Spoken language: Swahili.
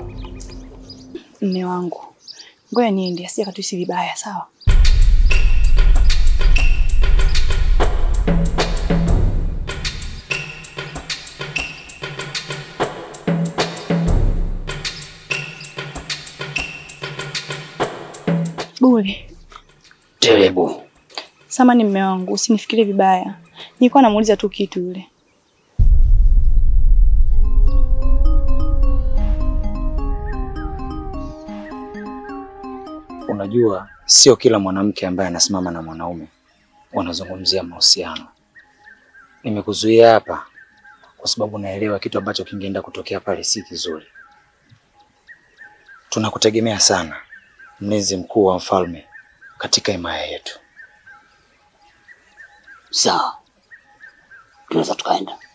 Mme wangu, ngoja niende, asije akatuhisi vibaya, sawa? Bure. Telebu. Samani mme wangu, usinifikirie vibaya. Nilikuwa namuuliza tu kitu yule. Unajua, sio kila mwanamke ambaye anasimama na mwanaume wanazungumzia mahusiano. Nimekuzuia hapa kwa sababu naelewa kitu ambacho kingeenda kutokea pale si kizuri. Tunakutegemea sana, mlinzi mkuu wa mfalme katika himaya yetu. Sawa, tunaweza tukaenda.